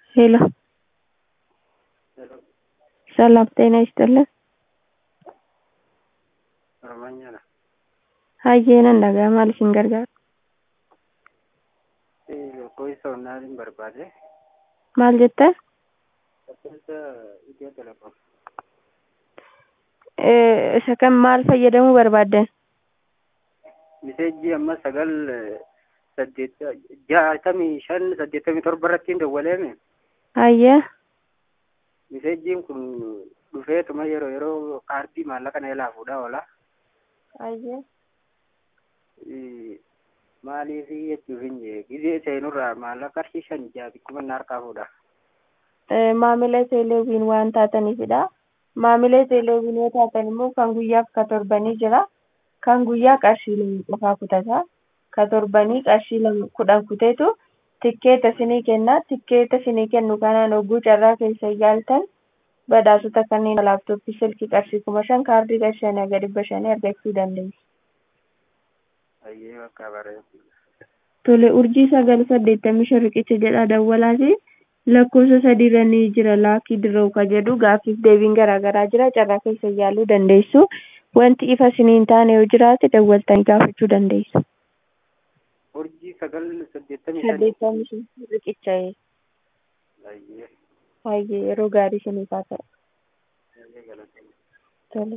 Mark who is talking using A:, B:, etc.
A: ሄሎ ሰላም ጤና ይስጥልን።
B: Oromoonyaadha.
A: Hayyeenan dhagaa maal isin gargaara?
B: Lakkoofsa onnaatiin barbaade.
A: Maal jettan?
B: Lakkoofsa Itiyoo Telekoom.
A: Eh, Isa kan maal fayyadamuu barbaaddan?
B: Miseejjii amma sagal saddeet jaatamii shan saddeettamii torba irratti hin dawwaleeme.
A: Hayyee
B: Miseejjiin kun dhufeetuma yeroo yeroo kaardii maallaqa na ilaa fuudhaa oola.
A: hayyee
B: Maaliif jechuuf hin jee gizee seenurraa maallaqa qarshii shan ja'a bikkuma na harkaa fuudha.
A: Eh, maamila teeleewwiin waan taataniifidha. Maamila teeleewwiin yoo taatan immoo kan guyyaaf ka torbanii jira. Kan guyyaa qarshii lama qofaa kutata. Ka torbanii qarshii lama kudhan kuteetu tikkeeta isinii kenna. Tikkeeta isinii kennu kanaan hogguu carraa keessa yaaltan badhaasota kanneen laaptooppii silkii qarshii kuma shan kaardii qarshii shanii hanga dhibba shanii argachuu dandeessu.
B: Hayyee bakka bareedu.
A: Tole urjii sagal saddeettamii shan riqicha jedha dawwalaati. Lakkoofsa sadiirra ni jira laakii dirroo ka jedhu gaaffiif deebiin garaagaraa jira carraa keessa yaaluu dandeessu. Wanti ifa isinii hin taane yoo jiraate dawwaltanii gaafachuu dandeessu.
B: Urjii sagal saddeettamii shan.
A: Saddeettamii shan riqicha
B: Hayyee.
A: hayyee yeroo gaarii isiniif haa ta'u.
B: Hayyee galatoomaa.